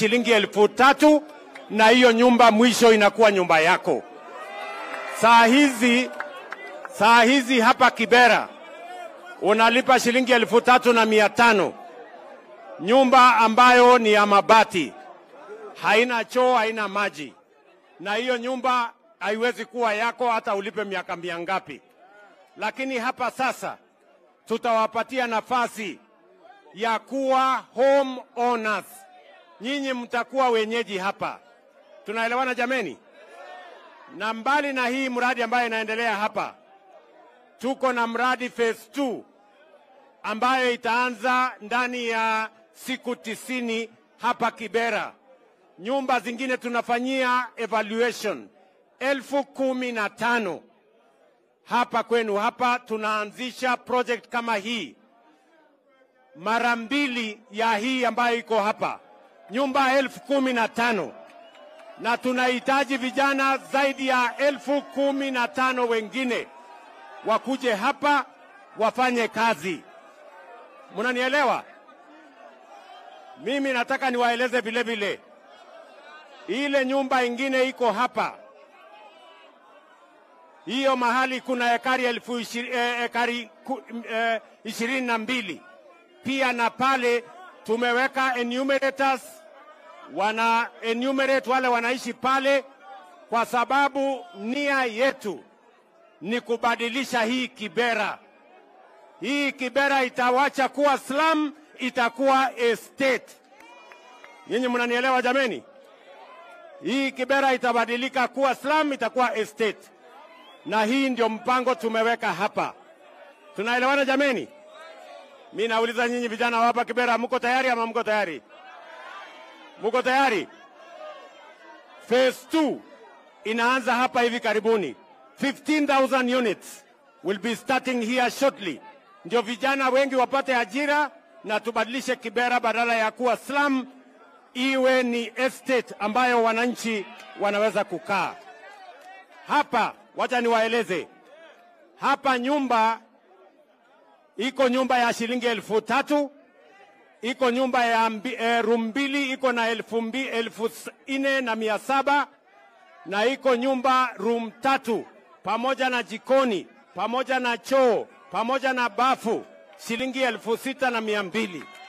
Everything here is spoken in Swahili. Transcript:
shilingi elfu tatu na hiyo nyumba mwisho inakuwa nyumba yako. Saa hizi saa hizi hapa Kibera unalipa shilingi elfu tatu na mia tano nyumba ambayo ni ya mabati, haina choo, haina maji, na hiyo nyumba haiwezi kuwa yako hata ulipe miaka mia ngapi. Lakini hapa sasa tutawapatia nafasi ya kuwa home owners. Nyinyi mtakuwa wenyeji hapa, tunaelewana jameni? Na mbali na hii mradi ambayo inaendelea hapa, tuko na mradi phase 2 ambayo itaanza ndani ya siku tisini hapa Kibera. Nyumba zingine tunafanyia evaluation elfu kumi na tano hapa kwenu. Hapa tunaanzisha project kama hii mara mbili ya hii ambayo iko hapa, nyumba elfu kumi na tano na tunahitaji vijana zaidi ya elfu kumi na tano wengine wakuje hapa wafanye kazi. Mnanielewa? Mimi nataka niwaeleze vile vile, ile nyumba ingine iko hapa, hiyo mahali kuna ekari elfu ishiri, eh, ekari ku, eh, ishirini na mbili pia na pale tumeweka enumerators wana enumerate wale wanaishi pale, kwa sababu nia yetu ni kubadilisha hii Kibera. Hii Kibera itawacha kuwa slum, itakuwa estate. Nyinyi mnanielewa jameni? Hii Kibera itabadilika kuwa slum, itakuwa estate, na hii ndio mpango tumeweka hapa. Tunaelewana jameni? Mi nauliza nyinyi vijana wa hapa Kibera, mko tayari ama mko tayari? Mko tayari? Phase 2 inaanza hapa hivi karibuni. 15,000 units will be starting here shortly. Ndio vijana wengi wapate ajira na tubadilishe Kibera badala ya kuwa slum iwe ni estate ambayo wananchi wanaweza kukaa. Hapa wacha niwaeleze. Hapa nyumba iko nyumba ya shilingi elfu tatu iko nyumba ya mbi, eh, room mbili iko na elfu, mbi, elfu nne na mia saba na iko nyumba room tatu pamoja na jikoni pamoja na choo pamoja na bafu shilingi elfu sita na mia mbili.